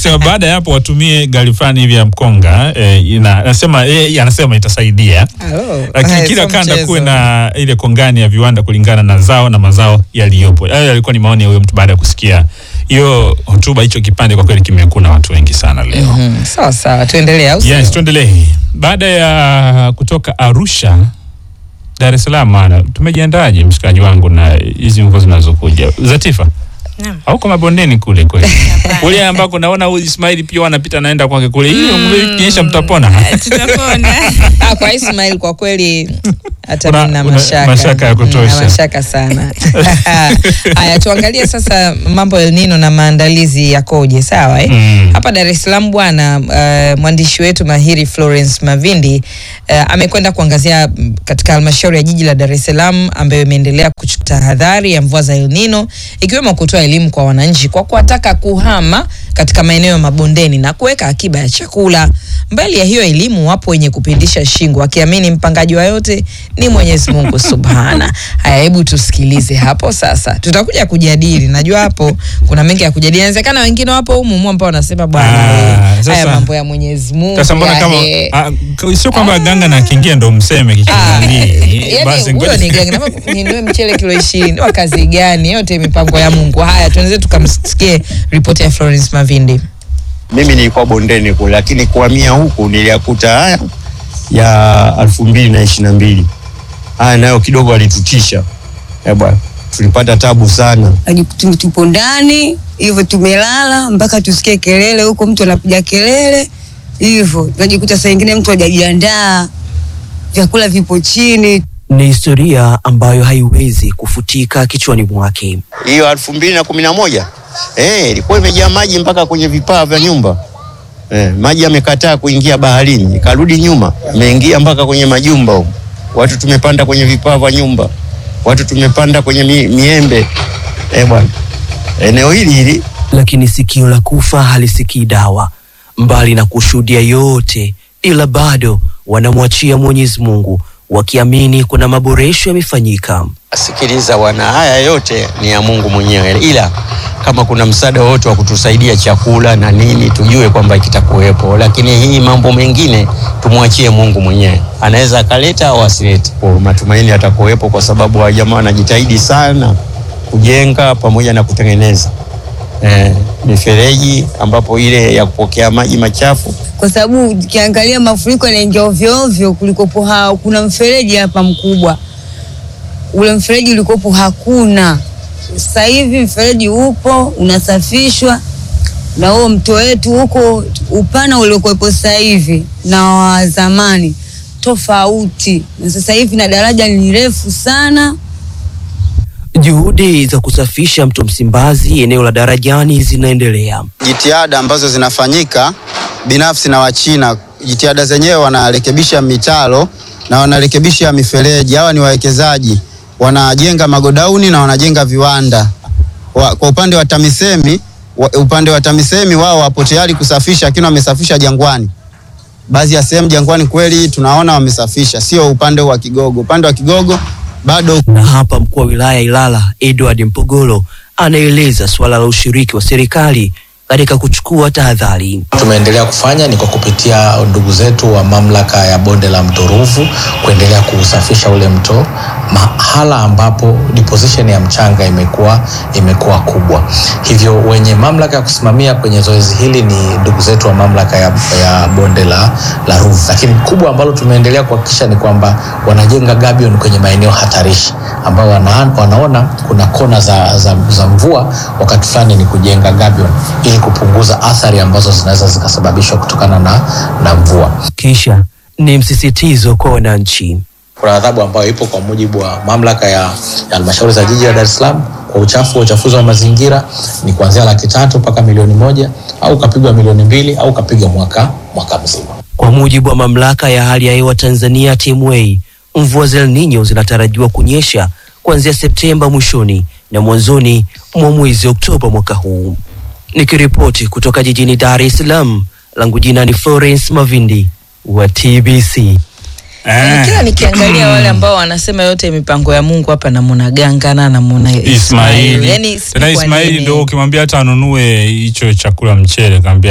anasema baada ya hapo watumie gari fulani hivi ya mkonga eh, ina, anasema eh, anasema itasaidia Alo, lakini haya, kila sio kanda mchezo. kuwe na ile kongani ya viwanda kulingana na zao na mazao yaliyopo. Hayo yalikuwa ni maoni ya huyo mtu baada ya kusikia hiyo hotuba. Hicho kipande kwa kweli kimekuna watu wengi sana leo. Mhm, sawa sawa, tuendelee au sio? Yes, tuendelee. Baada ya kutoka Arusha, Dar es Salaam, ana tumejiandaje mshikaji wangu na hizi mvua zinazokuja? Zatifa, Naam. hauko mabondeni kule kweli? kule ambako naona huyu Ismail pia wanapita naenda kwake kule, hiyo mvua ikinyesha mtapona. tutapona Ah, kwa Ismail kwa kweli hata Una- mimi na una- mashaka. mashaka ya Mm, kutosha. na mashaka sana. Haya, tuangalie sasa mambo ya El Nino na maandalizi yakoje, sawa eh? Mm. Hapa Dar es Salaam bwana, uh, mwandishi wetu mahiri Florence Mavindi uh, amekwenda kuangazia mm, katika halmashauri ya jiji la Dar es Salaam ambayo imeendelea kuchukua tahadhari ya mvua za El Nino ikiwemo kutoa elimu kwa wananchi kwa kuwataka kuhama katika maeneo ya mabondeni na kuweka akiba ya chakula. Mbali ya hiyo elimu, wapo wenye kupindisha shingo wakiamini mpangaji wa yote ni Mwenyezi Mungu Subhana. Haya, hebu tusikilize hapo sasa, tutakuja kujadili. Najua hapo kuna mengi ya kujadili, inawezekana wengine wapo humu humu ambao wanasema bwana, Ah, we, sasa- haya mambo ya Mwenyezi Mungu Sasa mbona kama yahe. ah, k- sio kwamba ganga na kingia ndo mseme Ah, kichwani. yaani huyo ni gani? Naomba ninunue mchele kilo ishirini wa kazi gani? Yote mipango ya Mungu. Haya, tuanze tukamsikie ripoti ya Florence Mavindi. mimi nilikuwa bondeni kule, lakini kuhamia huku niliyakuta haya ya elfu mbili na ishirini na mbili haya nayo kidogo alitutisha eh bwana, tulipata tabu sana. Tume- tupo ndani hivyo tumelala mpaka tusikie kelele huko, mtu anapiga kelele hivyo, tunajikuta saa ingine mtu hajajiandaa, vyakula vipo chini. Ni historia ambayo haiwezi kufutika kichwani mwake. Hiyo elfu mbili na kumi na moja eh, ilikuwa imejaa maji mpaka kwenye vipaa vya nyumba eh, maji yamekataa kuingia baharini, ikarudi nyuma, imeingia mpaka kwenye majumba huko. Watu tumepanda kwenye vipaa vya nyumba, watu tumepanda kwenye mi, miembe eh bwana, eneo hili hili Lakini sikio la kufa halisikii dawa. Mbali na kushuhudia yote, ila bado wanamwachia Mwenyezi Mungu wakiamini kuna maboresho yamefanyika. Sikiliza bwana, haya yote ni ya Mungu mwenyewe, ila kama kuna msaada wowote wa kutusaidia chakula na nini, tujue kwamba kitakuwepo, lakini hii mambo mengine tumwachie Mungu mwenyewe, anaweza akaleta au asilete. Kwa matumaini atakuwepo, kwa sababu wa jamaa wanajitahidi sana kujenga pamoja na kutengeneza eh, mifereji ambapo ile ya kupokea maji machafu kwa sababu ukiangalia mafuriko yanaingia ovyo ovyo. Kulikopo ha, kuna mfereji hapa mkubwa, ule mfereji ulikopo hakuna. Sasa hivi mfereji upo unasafishwa, na huo mto wetu huko upana uliokuwepo sasa hivi na wa zamani tofauti, na sasa hivi na daraja ni refu sana. Juhudi za kusafisha mto Msimbazi eneo la Darajani zinaendelea. jitihada ambazo zinafanyika binafsi na Wachina, jitihada zenyewe wanarekebisha mitaro na wanarekebisha mifereji. Hawa ni wawekezaji, wanajenga magodauni na wanajenga viwanda. Wa, kwa upande wa TAMISEMI wa, upande wa TAMISEMI wao wapo tayari kusafisha, lakini wamesafisha Jangwani. Baadhi ya sehemu Jangwani kweli tunaona wamesafisha, sio upande wa Kigogo. Upande wa Kigogo bado Na hapa mkuu wa wilaya ya Ilala Edward Mpogolo anaeleza suala la ushiriki wa serikali katika kuchukua tahadhari. tumeendelea kufanya ni kwa kupitia ndugu zetu wa mamlaka ya bonde la mto Ruvu kuendelea kuusafisha ule mto mahala ambapo deposition ya mchanga imekuwa imekuwa kubwa. Hivyo wenye mamlaka ya kusimamia kwenye zoezi hili ni ndugu zetu wa mamlaka ya, ya bonde la, la Ruvu, lakini kubwa ambalo tumeendelea kuhakikisha ni kwamba wanajenga gabion kwenye maeneo hatarishi ambayo wana, wanaona kuna kona za, za, za mvua, wakati fulani ni kujenga gabion ili kupunguza athari ambazo zinaweza zikasababishwa kutokana na, na mvua. Kisha ni msisitizo kwa wananchi. Kuna adhabu ambayo ipo kwa mujibu wa mamlaka ya ya halmashauri za jiji la Dar es Salaam kwa uchafu wa uchafuzi wa mazingira ni kuanzia laki tatu mpaka milioni moja au ukapigwa milioni mbili au ukapigwa mwaka mwaka mzima. Kwa mujibu wa mamlaka ya hali ya hewa Tanzania TMA, mvua za El Nino zinatarajiwa kunyesha kuanzia Septemba mwishoni na mwanzoni mwa mwezi Oktoba mwaka huu. Nikiripoti kutoka jijini Dar es Salaam, langu jina ni Florence Mavindi wa TBC. Yaani kila nikiangalia wale ambao wanasema yote mipango ya Mungu hapa namuna gangana namuna Ismail. Ismaili Yaani sijui tena kwa Ismaili nini. ndo ukimwambia hata anunue hicho chakula mchele kaambia